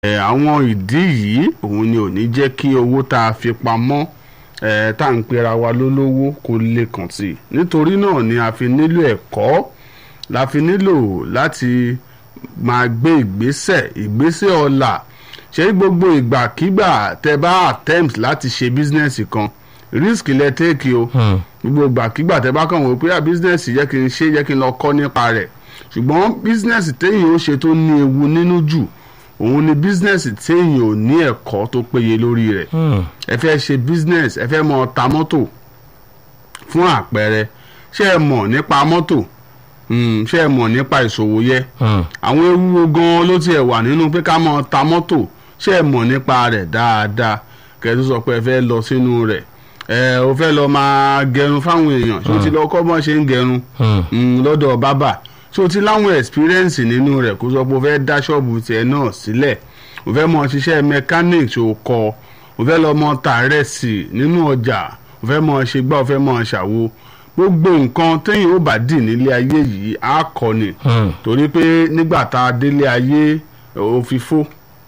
ẹ̀ àwọn ìdí yìí òun ni ò ní jẹ́ kí owó tá a fi pamọ́ ẹ̀ tá à ń pera wa lólówó kó lè kàn sí i nítorí náà ni a fi nílò ẹ̀kọ́ la fi nílò láti máa gbé ìgbésẹ̀ ìgbésẹ̀ ọ̀la ṣé gbogbo ìgbàkígbà tẹ bá attempt láti ṣe bísínẹ́sì kan risk lẹ take o gbogbo ìgbàkígbà tẹ bá kàn wọ́n pé bísínẹ́sì yẹ kí n ṣe yẹ kí n lọ kọ́ nípa rẹ̀ ṣùgbọ́n bísínẹ́sì téèyàn ó ṣe tó ní ewu nínú jù òun ni bísínẹ́sì téèyàn ò ní ẹ̀kọ́ tó péye lórí rẹ̀ ẹ fẹ́ ṣe bísínẹ́sì ẹ fẹ́ mọ ta mọ́tò fún àpẹẹrẹ ṣé ẹ mọ̀ nípa mọ́tò ṣé ẹ mọ̀ nípa ìṣòwò yẹ àwọn ewu wo gan ló tiẹ̀ wà nínú pé ká mọ ta mọ́tò ṣé ẹ mọ̀ nípa rẹ̀ dáadáa kẹ́tù sọ pé ẹ fẹ́ lọ sínú rẹ̀ ẹ o fẹ́ lọ máa gẹrun fáwọn èèyàn ṣé o ti lọ kọ́ bọ́n ṣe ń gẹrun lọ́dọ̀ bábà ṣé o ti láwọn experience nínú rẹ̀ kó sọ pé o fẹ́ dá ṣọ́ọ̀bù tiẹ̀ náà sílẹ̀ o fẹ́ mọ ṣiṣẹ́ mechanic ṣe o kọ́ o fẹ́ lọ mọ tààrẹ́sì nínú ọjà o fẹ́ mọ ṣe gbá o fẹ́ mọ ṣàwo gbogbo nǹkan téèyàn ó bá dì nílé ayé yìí á kọ́ ni torí pé nígbà tá a délé ayé òfìfo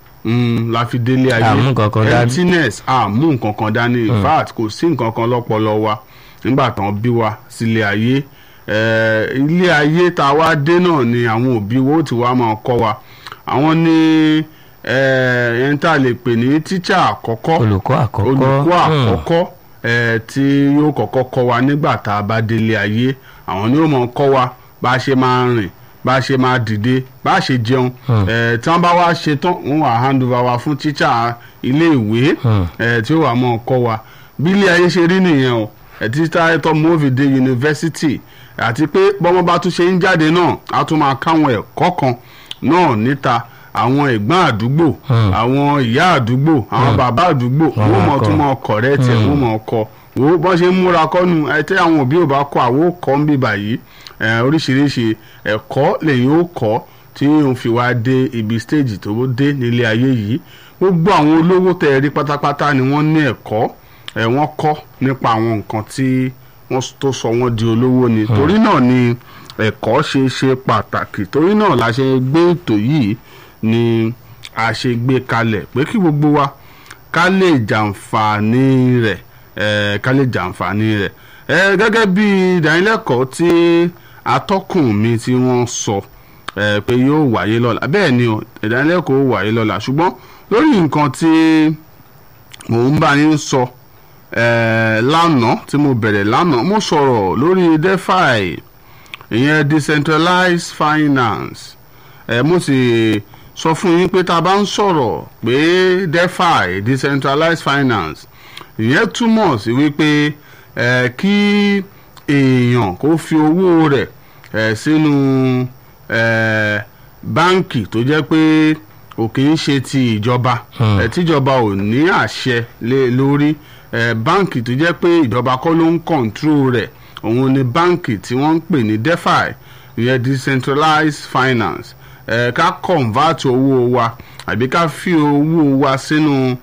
la fi délé ayé Àmú nǹkankan dání. emptiness àmú nǹkan kan dání in fact kò sí nǹkan kan lọ́pọlọ wa nígbà tán bí wa sílé ayé Eh, ilé ayé tá a wá dé náà ni àwọn òbí wo ti wá máa kọ́ wa àwọn ní ẹni tá a lè pè ní tíṣà àkọ́kọ́ olùkọ́ àkọ́kọ́ olùkọ́ Hmm. àkọ́kọ́ ẹ̀ tí yóò kọ́kọ́ kọ́ wa nígbà tá a bá délé ayé àwọn ni yóò mọ̀ kọ́ wa bá a ṣe máa rìn bá a ṣe máa dìde bá a ṣe jẹun ẹ̀ tí wọ́n bá wá ṣe tán wọ́n wà hand over wa fún tíṣà ilé ìwé Hmm. ẹ̀ tí ó wà mọ̀ kọ́ wa bí ilé ayé ṣe rí nìyẹn o ẹ̀ tíṣà ẹ̀tọ́ mọ́fìdé yunifásitì àti pé bọ́mọ bá tún ṣe ń jáde náà á tún máa káwọn ẹ̀kọ́ kan náà níta àwọn ẹ̀gbọ́n àdúgbò àwọn ìyá àdúgbò àwọn bàbá àdúgbò Wọ́n wọ́n máa mọ̀ kọ́. tún mọ̀ kọ̀rẹ́ tẹ̀ wọ́n mọ̀ kọ́ wo bọ́n ṣe ń múra kọ́nu ẹtẹ́ àwọn òbí ò bá kọ́ àwọn ò kọ́ ń bì báyìí ẹ̀, oríṣiríṣi ẹ̀kọ́ lèyìn ó kọ́ tí òun fi wá dé ibi stéèjì tó dé nílé ayé yìí gbogbo àwọn olówó tẹ̀ rí pátápátá ni wọ́n ní ẹ̀kọ́ ẹ̀ wọ́n kọ́ nípa àwọn nǹkan tí wọ́n s- tó sọ wọ́n di olówó ni torí náà ni ẹ̀kọ́ ṣe ṣe pàtàkì torí náà la ṣe gbé ètò yìí ni a ṣe gbé kalẹ̀ pé kí gbogbo wa ká lè jàǹfààní rẹ̀ ẹ̀, ká lè jàǹfààní rẹ̀ ẹ̀, gẹ́gẹ́ bí ìdánilẹ́kọ̀ọ́ tí atọ́kùn mi tí wọ́n sọ ẹ̀, pé yóò wáyé lọ́la bẹ́ẹ̀ ni o ìdánilẹ́kọ̀ọ́ ó wáyé lọ́la ṣùgbọ́n lórí nǹkan tí mò ń bá yín sọ eh, lánàá tí mo bẹ̀rẹ̀ lánàá mo sọ̀rọ̀ lórí defi ìyẹn decentralized finance eh, mo sì sọ fún yín pé tá a bá ń sọ̀rọ̀ pé defi decentralized finance ìyẹn túmọ̀ sí wípé eh, kí èèyàn kó fi owó rẹ̀ eh, sínú eh, báǹkì tó jẹ́ pé kò kì í ṣe ti ìjọba Hmm. eh, tíjọba ò ní àṣẹ lé lórí eh, báǹkì tó jẹ́ pé ìjọba kọ́ ló ń kọ̀ǹtró rẹ̀ òun ni báǹkì tí wọ́n ń pè ní defi ìyẹn decentralized finance eh, ká convert owó wa àbí ká fi owó wa sínú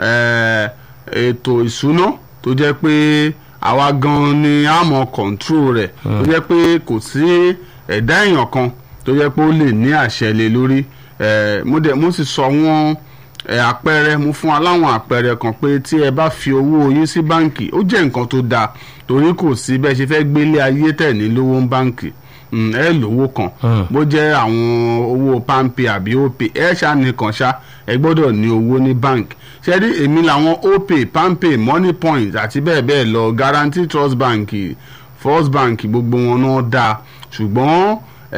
eh, ètò ìṣúná tó jẹ́ pé àwa gan ni a mọ̀ control rẹ̀ tó jẹ́ pé kò sí ẹ̀dá èèyàn kan tó jẹ́ pé ó lè ní àṣẹ lé lórí eh, mo dẹ̀ mo sì sọ wọ́n ẹ àpẹẹrẹ mo fún wa láwọn àpẹẹrẹ kan pé tí ẹ bá fi owó yín sí báǹkì ó jẹ́ nǹkan tó dáa torí kò sí bẹ́ẹ̀ ṣe fẹ́ gbélé ayé tẹ̀ ní lówó ń báǹkì Mm, ẹ lówó kan Hmm. bó jẹ́ àwọn owó pampe àbí opay ẹ ṣá nìkan ṣá ẹ gbọ́dọ̀ ní owó ní báǹkì ṣe rí èmi làwọn opay pampe money point àti bẹ́ẹ̀ bẹ́ẹ̀ lọ guarantee trust bank first bank gbogbo wọn náà dáa ṣùgbọ́n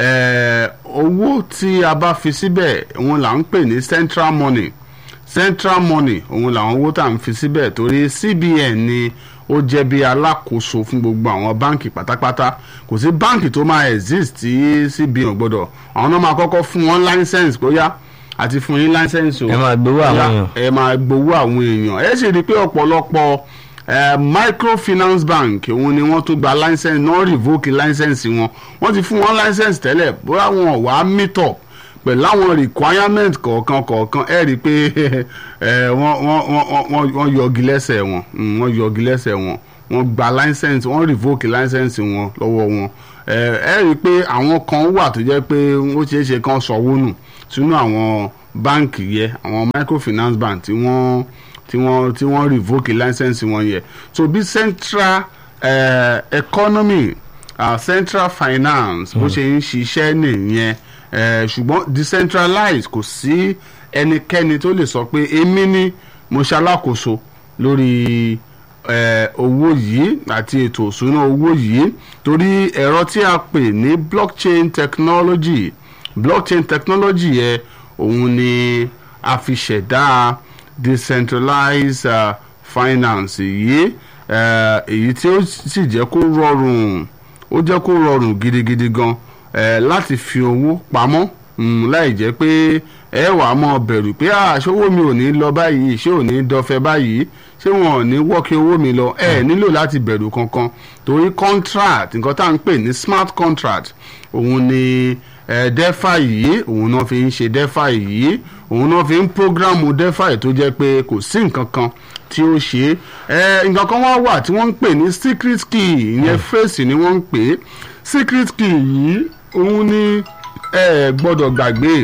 eh, owó tí a bá fi síbẹ̀ òun là ń pè ní central money central money òun làwọn owó tá à ń fi síbẹ̀ torí cbn ni ó jẹ́ bí alákòóso fún gbogbo àwọn báǹkì pátápátá kò sí báǹkì tó máa exist tí cbn ò gbọ́dọ̀ àwọn náà máa kọ́kọ́ fún wọn license bóyá àti fún yín license o ẹ máa gbowó àwọn Bóyá èèyàn. ẹ máa gbowó àwọn èèyàn ẹ sì rí i pé ọ̀pọ̀lọpọ̀ eh, microfinance bank òun ni wọ́n tún gba license náà revoke license wọn wọ́n ti fún wọn license tẹ́lẹ̀ bóyá wọn ò wá meet up pẹ̀lú àwọn requirement kọ̀ọ̀kan kọ̀ọ̀kan ẹ rí i pé eh, wọ́n wọ́n- wọ́n- wọ́n wọ́n yọgi lẹ́sẹ̀ wọn Mm, wọ́n yọgi lẹ́sẹ̀ wọn wọ́n gba license wọ́n revoke license wọn lọ́wọ́ wọn Eh, ẹ rí i pé àwọn kan wà tó jẹ́ pé ó ṣeé ṣe kan sọ̀wọ́ nù sínú àwọn báǹkì yẹ àwọn microfinance bank tí wọ́n tí wọ́n tí wọ́n revoke license wọn yẹ so bí central uh, economy uh, central finance bó ṣe ń ṣiṣẹ́ nìyẹn uh, ṣùgbọ́n decentralized kò sí ẹnikẹ́ni tó lè sọ pé èmi ni mo ṣalákòóso lórí eh, owó yìí àti ètò òṣùná owó yìí torí ẹ̀rọ tí a pè ní blockchain technology blockchain technology yẹ òun ni a fi ṣẹ̀dá decentralized uh, finance yìí eh, èyí tí ó sì jẹ́ kó rọrùn ó jẹ́ kó rọrùn gidigidi gan eh, láti fi owó pamọ́ mm, láì jẹ́ pé ẹ wà á mọ bẹ̀rù pé àṣọwó mi ò ní lọ báyìí ṣé ò ní dọfẹ́ báyìí ṣé wọn ò ní wọ́ọ̀kì owó mi lọ ẹ nílò láti bẹ̀rù kankan torí contract nǹkan tá à ń pè ní smart contract òun ni ẹ defi yìí òun náà fi ń ṣe defi yìí òun náà fi ń programu defi tó jẹ́ pé kò sí nǹkan kan tí ó ṣe é nǹkan kan wá wà tí wọ́n ń pè ní secret key ìyẹn phrase ni wọ́n ń pè é secret key yìí òun ni ẹ gbọ́dọ̀ gbàgbé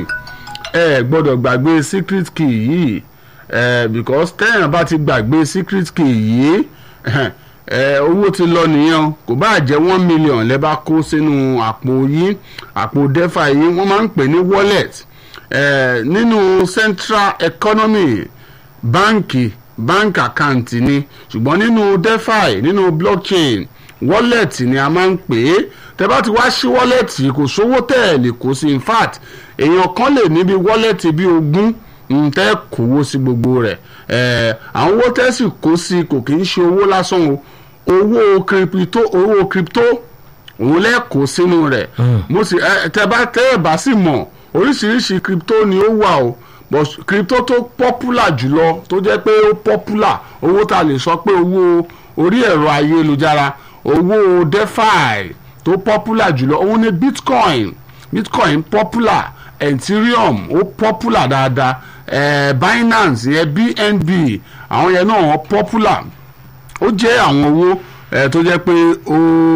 ẹ gbọ́dọ̀ gbàgbé secret key yìí ẹ because tẹ́yàn bá ti gbàgbé secret key yìí ẹ owó ti lọ nìyẹn kò bá jẹ́ one million lẹ́ bá kó sínú àpò yìí àpò defa yìí wọ́n máa ń pè ní wallet ẹ nínú central economy báǹkì bank account ni ṣùgbọ́n nínú defi nínú blockchain wallet ni a máa ń pè é tẹ bá ti wá sí wallet kò sówó tẹ̀ lè kó sí in fact èèyàn kan lè níbi wallet bí ogún tẹ́ kówó sí gbogbo rẹ̀ àwọn owó tẹ́ sì kó sí kò kì í ṣe owó lásán o owó crypto owó crypto òun lẹ́ẹ̀kọ́ sínú rẹ̀ mo sì tẹ bá tẹ́ ẹ̀ bá sì mọ̀ oríṣiríṣi crypto ni ó wà o but crypto tó popular jùlọ tó jẹ́ pé ó popular owó tá a lè sọ pé owó orí ẹ̀rọ ayélujára owó defi tó popular jùlọ òun ni bitcoin bitcoin popular ethereum ó popular dáadáa eh, binance yẹn bnb àwọn yẹn náà wọ́n popular ó jẹ́ àwọn owó eh, tó jẹ́ pé ó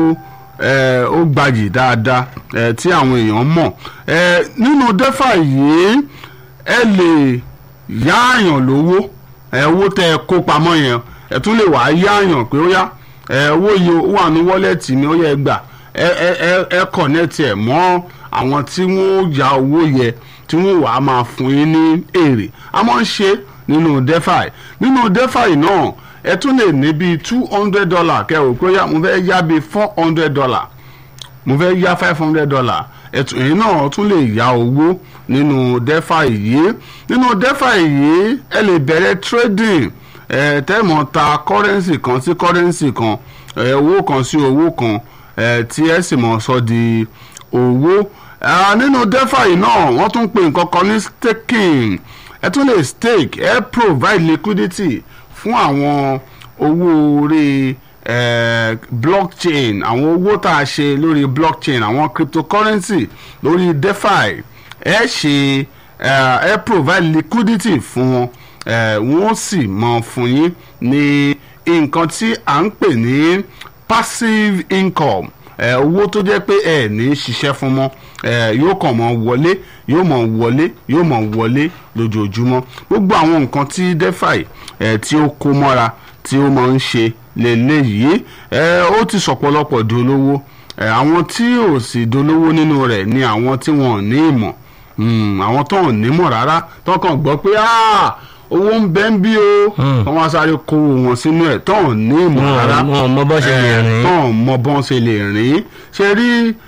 eh, ó gbayì dáadáa eh, tí àwọn èèyàn mọ̀ eh, nínú defi yìí ẹ lè yáàyàn lówó ẹ owó tẹ ẹ kó pamọ́ yẹn ẹ tún lè wàá yáàyàn pé ó yá ẹ owó yìí ó wà ní wọ́lẹ̀tì mi ó yẹ gbà ẹ ẹ ẹ kọ̀nẹ́tì ẹ̀ mọ́ àwọn tí wọ́n ya owó yẹ tí wọ́n wàá máa fún yín ní èrè a máa ń ṣe nínú defi nínú defi náà ẹ tún lè ní bíi two hundred dollar kẹrò pé yá mo fẹ́ yá bíi four hundred dollar mo fẹ́ yá five hundred dollar ẹ̀tún èyí náà tún lè yá owó nínú defi yìí nínú defi yìí ẹ lè bẹ̀rẹ̀ trading ẹ tẹ́mọ̀ ta currency kan sí currency kan ẹ owó kan sí owó kan ẹ tí ẹ sì mọ̀ sọ di owó nínú defi náà wọ́n tún pè nǹkan kan ní staking ẹ tún lè stake ẹ provide liquidity fún àwọn owó orí eh, blockchain àwọn owó tá a ṣe lórí blockchain àwọn cryptocurrency lórí defi ẹ ṣe ẹ provide liquidity fún wọn wọ́n sì mọ fún yín ní nǹkan tí à ń pè ní passive income owó tó jẹ́ pé ẹ ní ṣiṣẹ́ fún mọ́ yóò kàn mọ́ wọlé yóò mọ̀ wọlé yóò mọ̀ wọlé lójoojúmọ́ gbogbo àwọn nǹkan tí defi tí ó kó mọ́ra tí ó máa ń ṣe lélẹ́yìí ó ti sọ̀pọ̀lọpọ̀ di olówó àwọn tí ò sì dolówó nínú rẹ̀ ni àwọn tí wọn ò ní ìmọ̀ àwọn tó ò nímọ̀ rárá tó kàn gbọ́ pé owó ń bẹ́ ń bí o wọ́n wá sáré kó wọn sínú ẹ̀ tó ò ní ìmọ̀ rárá wọn mọ bọ́n ṣe lè rìn. tó ò mọ bọ́n ṣe lè rìn ṣe rí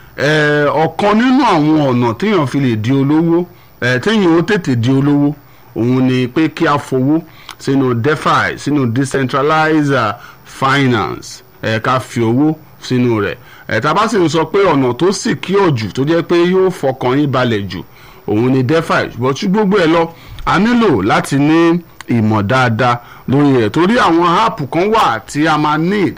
ọ̀kan nínú àwọn ọ̀nà téèyàn fi lè di olówó téèyàn ó tètè di olówó òun ni pé kí a fowó sínú defi sínú decentralized finance ẹ ká fi owó sínú rẹ̀ ẹ tá a bá sì ń sọ pé ọ̀nà tó sì kí ọ̀jù tó jẹ́ pé yóò fọkàn yín balẹ̀ jù òun ni defi ṣùgbọ́n tí gbogbo ẹ lọ a nílò láti ní ìmọ̀ dáadáa lórí rẹ̀ torí àwọn app kan wà tí a máa need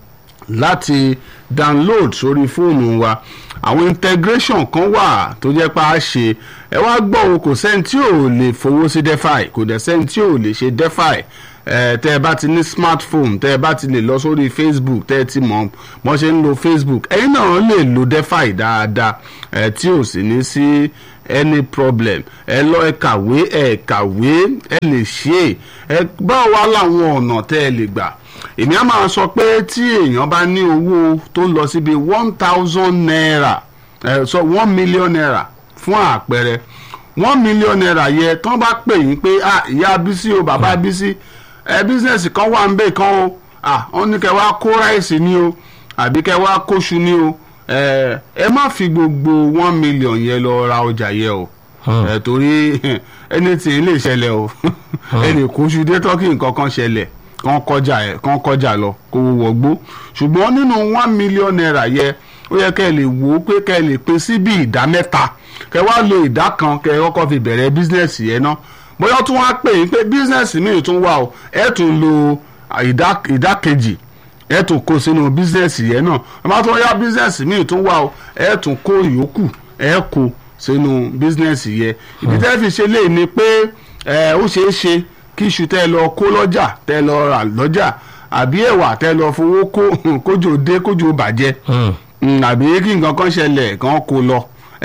láti download sórí fóònù wa àwọn integration kan wà tó jẹ́ pé a ṣe ẹ wá gbọ́ o kò sẹ́ni tí ò lè fowó sí defi kò dẹ̀ sẹ́ni tí ò lè ṣe defi ẹ tẹ́ ẹ bá ti ní smartphone tẹ́ ẹ bá ti lè lọ sórí facebook tẹ́ ẹ ti mọ̀ mọ́ ṣe ń lo facebook ẹ̀yin náà lè lo defi dáadáa ẹ tí ò sì ní sí any problem ẹ lọ ẹ kàwé ẹ kàwé ẹ lè ṣe ẹ báwo wá láwọn ọ̀nà tẹ́ ẹ lè gbà èmi á máa sọ pé tí èèyàn bá ní owó tó ń lọ síbi one thousand naira ẹ sọ one million naira fún àpẹẹrẹ one million naira yẹ tán bá pè yín pé ah ìyá bísí o bàbá bísí ẹ bísínẹ́sì kan wà ń bẹ̀ kan o ah wọ́n ní kẹ́ wá kó ráìsì ni o àbí kẹ́ wá kóṣù ni o ẹ ẹ má fi gbogbo one million yẹn lọ ra ọjà yẹ o ẹ torí anything lè ṣẹlẹ̀ o ẹnì kóṣù dé tọ́kì nǹkan kan ṣẹlẹ̀ kàn kọjá ẹ kàn kọjá lọ kó wọgbó ṣùgbọ́n nínú one million naira yẹ ó yẹ kẹ́ ẹ lè wò ó pé kẹ́ ẹ lè pín sí bí ìdá mẹ́ta kẹ́ wá lo ìdá kan kẹ́ ẹ kọ́kọ́ fi bẹ̀rẹ̀ bísínẹ́sì yẹn ná bóyá tún wá pè yín pé bísínẹ́sì míì tún wà o ẹ tún lo ìdá ìdá kejì ẹ tún kó sínú bísínẹ́sì yẹn náà ẹ má tún yá bísínẹ́sì míì tún wà o ẹ tún kó ìyókù ẹ kó sínú bísínẹ́sì yẹn ìdí tẹ́ fi ṣe léyìí ni pé ẹ ó ṣeé ṣe kí iṣu tẹ́ lọ kó lọ́jà tẹ́ lọ rà lọ́jà àbí ẹ̀wà tẹ́ lọ fowó kó kójò dé kójò bàjẹ́ àbí kí nǹkan kan ṣẹlẹ̀ kan kó lọ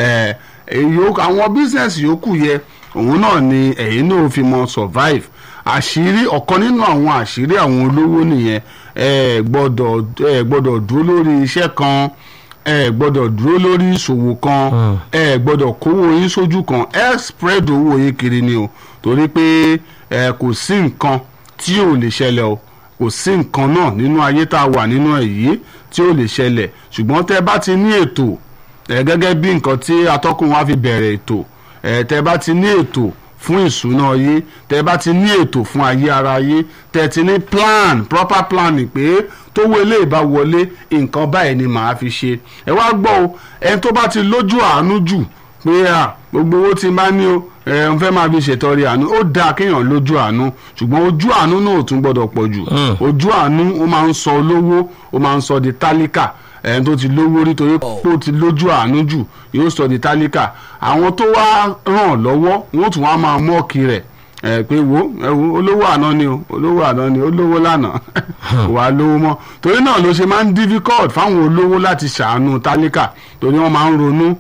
àwọn bísíǹsì yòókù yẹ òun náà ni ẹ̀yin náà fi mọ survive àṣírí ọ̀kan nínú àwọn àṣírí àwọn olówó nìyẹn ẹ gbọ́dọ̀ ẹ gbọ́dọ̀ dúró lórí iṣẹ́ kan ẹ gbọ́dọ̀ dúró lórí ìṣòwò kan ẹ gbọ́dọ̀ kówó yín sójú kan ẹ spread owó yín kiri ni o torí pé ẹ kò sí nǹkan tí ò lè ṣẹlẹ̀ o kò sí nǹkan náà nínú ayé tá a wà nínú ẹ̀ yìí tí ò lè ṣẹlẹ̀ ṣùgbọ́n tẹ́ bá ti ní ètò ẹ gẹ́gẹ́ bí nǹkan tí atọ́kùn wa fi bẹ̀rẹ̀ ètò ẹ tẹ́ bá ti ní ètò fún ìṣúná yé tẹ́ bá ti ní ètò fún ayé ara yé tẹ́ ti ní plan proper planning pé tówó ilé ìbá wọlé nǹkan báyìí ni màá fi ṣe ẹ wá gbọ́ o ẹni tó bá ti lójú àánú jù pé à gbogbo owó tí n bá ní o ẹ n fẹ́ máa fi ṣètọrẹ àánú ó dáa kéèyàn lójú àánú ṣùgbọ́n ojú àánú náà ò tún gbọ́dọ̀ pọ̀ jù ojú àánú ó máa ń sọ olówó ó máa ń sọ di tálíkà ẹni tó ti lówó rí torí pé ó ti lójú àánú jù yóò sọ di tálíkà àwọn tó wá ràn lọ́wọ́ wọ́n tún wá máa mọ́ọ̀kì rẹ̀ ẹ pé wo ẹ wo olówó àná ni o olówó àná ni olówó lánàá wàá lówó mọ́ torí náà ló ṣe máa ń difficult fáwọn olówó láti ṣàánú tálíkà torí wọ́n máa ń ronú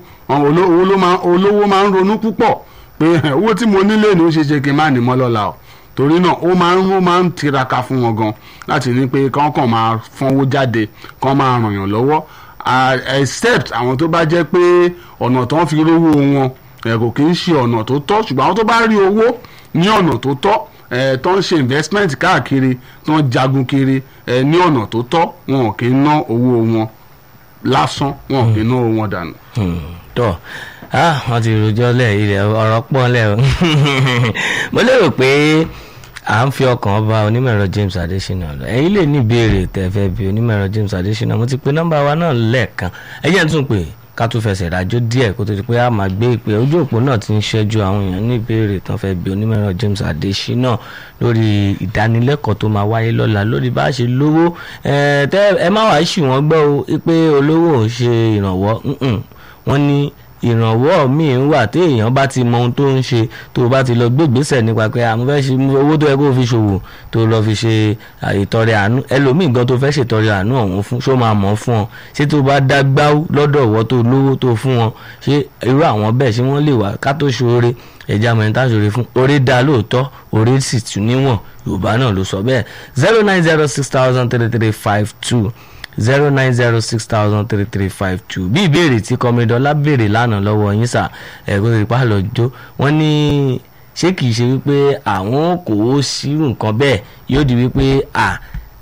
olówó máa ń ronú púpọ̀ pé owó tí mo nílé ni ó ṣe ṣe kí n má ní mọ́ lọ́la o torí náà ó máa ń ó máa ń tiraka fún wọn gan láti ní pé kán kàn máa fọnwó jáde kán máa ràn yàn lọ́wọ́ except àwọn tó bá jẹ́ pé ọ̀nà tó ń fi rówó wọn kò kì í ṣe ọ̀nà tó tọ́ ṣùgbọ́n àwọn tó bá rí owó ní ọ̀nà tó tọ́ tó ń ṣe investment káàkiri tó ń jagun kiri ní ọ̀nà tó tọ́ wọn kì í ná owó wọn lásán wọn kì í ná owó wọn dànù. tọ́ ah wọ́n ti rojọ́ lẹ̀ ilẹ̀ ọ̀rọ̀ pọ̀ lẹ̀ o mo lérò pé à ń fi ọkàn bá onímọ̀ẹ̀rọ James Adesina lọ ẹ̀yin lè ní ìbéèrè tẹ̀fẹ́ bí onímọ̀ẹ̀rọ James Adesina mo ti pe nọ́mbà wa náà lẹ́ẹ̀kan ẹ̀yẹ́ ń tún pè ká tún fẹsẹ̀ rájò díẹ̀ kó tó di pé a máa gbé ìpè ojú òpó náà ti ń ṣẹ́jú àwọn èèyàn ní ìbéèrè tán fẹ́ bí onímọ̀ẹ̀rọ James Adesina lórí ìdánilẹ́kọ̀ọ́ tó máa wáyé lọ́la lórí bá a ṣe lówó ẹ má wàá ṣì wọ́n gbọ́ o pé olówó ò ṣe ìrànwọ́ wọ́n ní ìrànwọ́ míì wà tí èèyàn bá ti mọ ohun tó ń ṣe tó o bá ti lọ gbé ìgbésẹ̀ nípa pé àmọ́ fẹ́ ṣe owó tó yẹ kó o fi ṣòwò tó o lọ fi ṣe ìtọrẹ àánú ẹlòmíì gan tó fẹ́ ṣètọrẹ àánú ọ̀hún fún ṣó máa mọ̀ fún ọ ṣé tó bá dá gbáwó lọ́dọ̀ ọ̀wọ́ tó lówó tó fún wọn ṣé irú àwọn bẹ́ẹ̀ ṣé wọ́n lè wá ká tó ṣoore ẹja mọ̀ ní táṣoore fún oore dá lóòótọ́ oore sì tún níwọ̀n Yorùbá náà ló sọ bẹ́ẹ̀ zero nine zero six thousand three three five two zero nine zero six thousand three three five two bí ìbéèrè tí kọmídọ́lá béèrè lánàá lọ́wọ́ yín sà ẹ̀kọ́ tó ti pa lọ jó wọ́n ní ṣé kìí ṣe wípé àwọn kò ó sírù nǹkan bẹ́ẹ̀ yóò di wípé à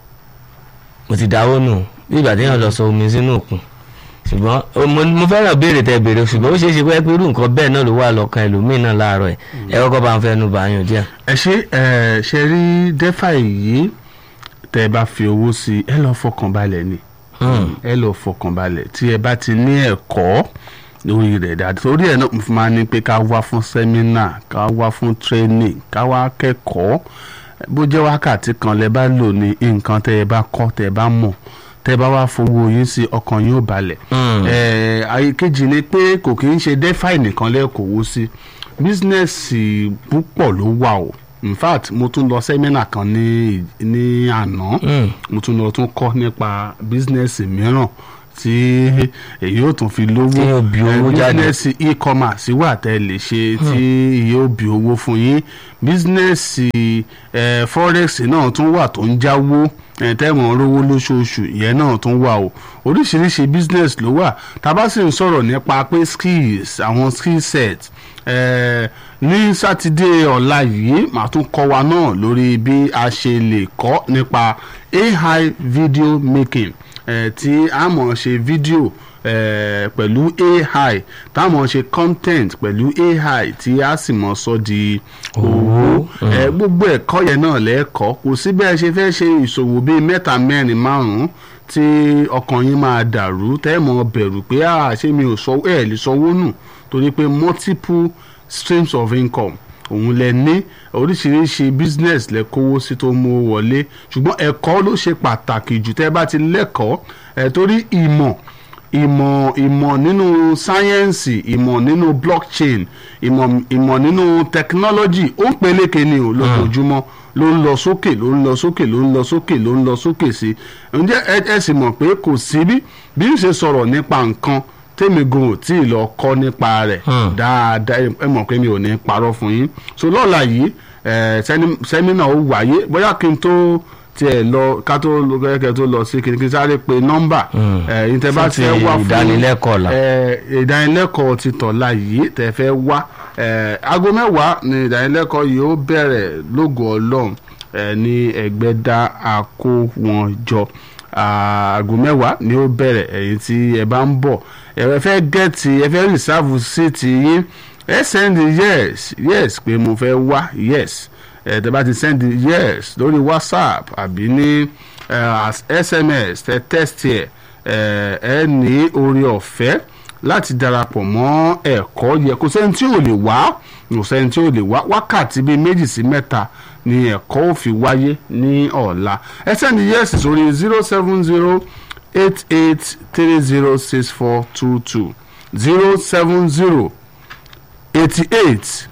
mo ti dáwọ́ nù bí ìgbà téèyàn lọ sọ omi sínú òkun ṣùgbọ́n mo fẹ́ràn béèrè tẹ béèrè ṣùgbọ́n ó ṣeé ṣe pé irú nǹkan bẹ́ẹ̀ náà ló wà lọ́kàn ẹlòmíì náà láàárọ̀ ẹ̀ ẹ kọ́kọ́ bá ń fẹ́nu bá yàn díẹ̀. ẹ ṣe ẹ ṣe rí dẹ́fà yìí tẹ́ ẹ bá fi owó sí ẹ lọ fọkàn balẹ̀ ni ẹ lọ fọkàn balẹ̀ tí ẹ bá ti ní ẹ̀kọ́ lórí rẹ̀ dáadáa torí ẹ̀ náà mo fi máa ní pé ká wá fún sẹ́mínà ká wá fún training ká wá kẹ́kọ̀ọ́ bó jẹ́ wákàtí kan lẹ bá lò ní nǹkan tẹ́ ẹ bá kọ́ tẹ́ ẹ bá mọ̀ tẹ́ ẹ bá wá fowó yín sí ọkàn yín ó balẹ̀ ẹ̀ kejì ni pé kò kì í ṣe dẹ́fà nìkan lẹ́kọ̀ọ́ sí bísínẹ́sì púpọ̀ ló wà o in fact mo tún lọ sẹ́mínà kan ní ní àná Mm. mo tún lọ tún kọ́ nípa bísínẹ́sì mìíràn tí èyí ò tún fi lówó Tí yóò bí owó Eh, jáde. bísínẹ́sì e-commerce wà tẹ́ lè ṣe tí yóò bí owó fún yín bísínẹ́sì eh, forex náà tún wà tó ń jáwó eh, tẹ́wọ̀n rówó lóṣooṣù ìyẹn náà tún wà o oríṣiríṣi business ló wà tá a bá sì ń sọ̀rọ̀ nípa pé skills àwọn skill set eh, ní sátidé ọ̀la yìí màá tún kọ́ wa náà lórí bí a ṣe lè kọ́ nípa AI video making eh, tí a mọ̀ ṣe fídíò eh, pẹ̀lú AI tá a mọ̀ ṣe content pẹ̀lú AI tí a sì mọ̀ sọ di owó Eh, gbogbo ẹ̀kọ́ yẹn náà lẹ́ẹ̀kọ́ kò sí bẹ́ẹ̀ ṣe fẹ́ ṣe ìṣòwò bíi mẹ́ta mẹ́rin márùn-ún tí ọkàn yín máa dàrú tẹ́ ẹ̀ mọ̀ bẹ̀rù pé "Ah, ṣé mi ò sọ ẹ̀ lè sanwó nù torí pé multiple streams of income òun lẹ ní oríṣiríṣi business lẹ kówó sí tó mú owó wọlé ṣùgbọ́n ẹ̀kọ́ ló ṣe pàtàkì jù tẹ́ bá ti lẹ́kọ̀ọ́ ẹ̀ torí ìmọ̀ ìmọ̀ ìmọ̀ nínú sáyẹ́ǹsì ìmọ̀ nínú blockchain ìmọ̀ ìmọ̀ nínú technology ó ń peléke ni o lójoojúmọ́ ló ń lọ sókè ló ń lọ sókè ló ń lọ sókè ló ń lọ sókè sí i ǹjẹ́ ẹ ẹ sì mọ̀ pé kò sí bí bí n ṣe sọ̀rọ̀ nípa nǹkan tèmi gan ò tí ì lọ kọ́ nípa rẹ̀ Hmm. dáadáa ẹ mọ̀ pé mi ò ní parọ́ fún yín so lọ́la yìí ẹ sẹ́ni- sẹ́mínà ó wáyé bóyá kí n tó tiẹ̀ lọ ká tó lọ kẹ́kẹ́ tó lọ sí kí n kí n sáré pe nọ́mbà Hmm. ẹ yín tẹ́ bá Fún ti ti ẹ wá fún ìdánilẹ́kọ̀ọ́ ọ̀la. ẹ ìdánilẹ́kọ̀ọ́ ti tọ̀la yìí tẹ́ fẹ́ wá ẹ aago mẹ́wàá ni ìdánilẹ́kọ̀ọ́ yìí ó bẹ̀rẹ̀ lógo ọlọ́run ẹ ní ẹgbẹ́dá àkówọ́njọ aago mẹ́wàá ni ó bẹ̀rẹ̀ ẹ̀yin tí ẹ bá ń bọ̀ ẹ fẹ́ gẹ̀ẹ́tì ẹ fẹ́ rìsáàfù síìtì yín ẹ sẹ́ndì yes yes pé mo fẹ́ wá yes ẹ tẹ́ bá ti sẹ́ndì yes lórí whatsapp àbí ní eh, as sms tẹ text ẹ ẹ ẹ ní orí ọ̀fẹ́ láti darapọ̀ mọ́ ẹ̀kọ́ yẹ kò sẹ́ni tí ò lè wá kò sẹ́ni tí ò lè wá wákàtí bíi méjì sí mẹ́ta ni ẹ̀kọ́ ò fi wáyé ní ọ̀la ẹ sẹ́ni yẹ́sì sórí zero seven zero eight eight three zero six four two two zero seven zero eighty eight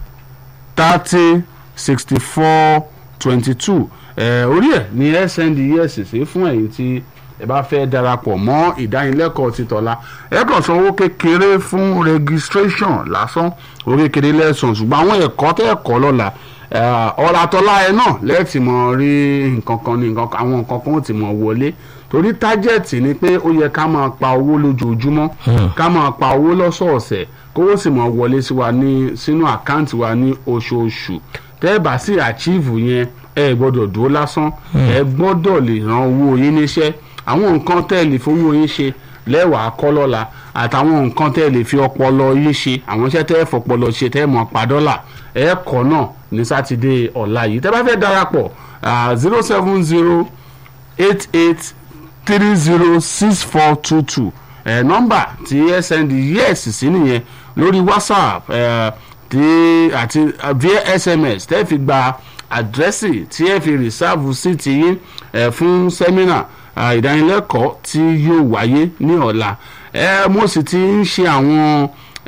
thirty sixty four twenty two orí ẹ̀ ní snd yes sí fún ẹ̀yin tí ẹ bá fẹ́ darapọ̀ mọ́ ìdánilẹ́kọ̀ọ́ ti tọ́la ẹ kàn san owó kékeré fún registration lásán owó kékeré lẹ́sàn ṣùgbọ́n àwọn ẹ̀kọ́ tẹ́ ẹ̀kọ́ lọ́la ọ̀rọ̀ àtọ́lá ẹ náà lẹ́ẹ̀tì mọ̀ rí nǹkan kan ní nǹkan kan àwọn nǹkan kan ó ti mọ̀ wọlé torí tájẹ̀tì ni pé ó yẹ ká máa pa owó lójoojúmọ́ ká máa pa owó lọ́sọ̀ọ̀sẹ̀ kówó sì mọ̀ wọlé sí wa ní sínú àkáǹtì wa ní oṣooṣù tẹ́ ẹ bá sì àchíìfù yẹn ẹ gbọ́dọ̀ dúró lásán ẹ gbọ́dọ̀ lè ran owó yín níṣẹ́ àwọn nǹkan tẹ́ ẹ lè fowó yín ṣe lẹ́wàá kọ́ lọ́la àtàwọn nǹkan tẹ́ ẹ lè fi ọpọlọ yín ṣe àwọn iṣẹ́ tẹ́ ẹ fọpọlọ ṣe tẹ́ ẹ mọ̀ pa dọ́là ẹ kọ́ náà ní sátidé ọ̀la yìí tẹ́ bá fẹ́ darapọ̀ zero seven zero eight eight three zero six four two two ẹ nọ́mbà tí ẹ send yes sí nìyẹn lórí whatsapp ẹ tí àti via sms tẹ́ fi gba àdírẹ́sì tí ẹ fi rìsáàbù sí ti yín ẹ fún sẹ́mínà ìdánilẹ́kọ̀ọ́ tí yóò wáyé ní ọ̀la ẹ mo sì ti ń ṣe àwọn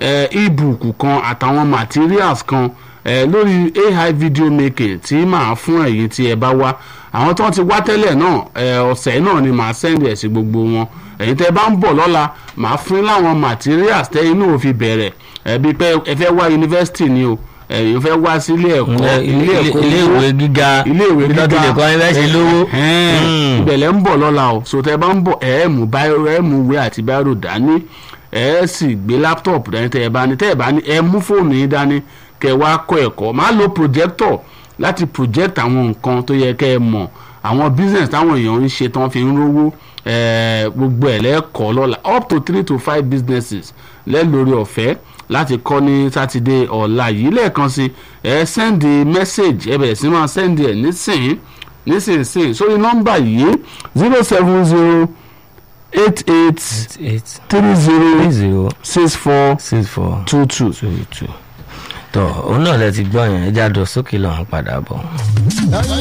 ebook kan àtàwọn materials kan ẹ lórí ai video making tí màá fún ẹ̀yin tí ẹ bá wá àwọn tó ti wá tẹ́lẹ̀ náà ẹ ọ̀sẹ̀ náà ni màá send ẹ̀ sí gbogbo wọn ẹ̀yin tẹ́ bá ń bọ̀ lọ́la màá fún láwọn materials tẹ́ inú ò fi bẹ̀rẹ̀ ẹ bí pé ẹ fẹ́ wá yunifásitì ni o ẹ̀yin fẹ́ wá sí ilé ẹ̀kọ́ ilé ìwé gíga ilé ìwé bí gíga lọ́tún lè kọ́ ẹ fẹ́ ṣe lówó. ìbẹ̀lẹ̀ ń bọ̀ lọ́la o so tẹ́ bá ń bọ̀ ẹ̀ mú báyọ̀ ẹ̀ mú ìwé àti báyọ̀ dání ẹ̀ sì gbé láptọ̀pù dání tẹ́ ẹ bá ní tẹ́ ẹ bá ní ẹ mú fóònù yín dání kẹ́ wá kọ́ ẹ̀kọ́ máa lo projector láti project àwọn nǹkan tó yẹ kẹ́ ẹ mọ̀ àwọn business táwọn èèyàn ń ṣe tán fi ń rówó gbogbo ẹ̀ lẹ́ẹ̀kọ́ lọ́la up to three to five businesses lẹ́lórí ọ̀fẹ́ láti kọ́ ní sátidé ọ̀la yìí lẹ́ẹ̀kan sí ẹ sẹ́ndì mẹ́sẹ̀gì ẹ bẹ̀rẹ̀ sí máa sẹ́ndì ẹ̀ nísìnyí nísinsìnyí sórí nọ́mbà yìí zero seven zero eight eight eight three zero three zero six four six four two two. two two tọ òun náà lẹ ti gbọ́ yẹn ẹja dọ̀ sókè lọ́hún padà bọ̀.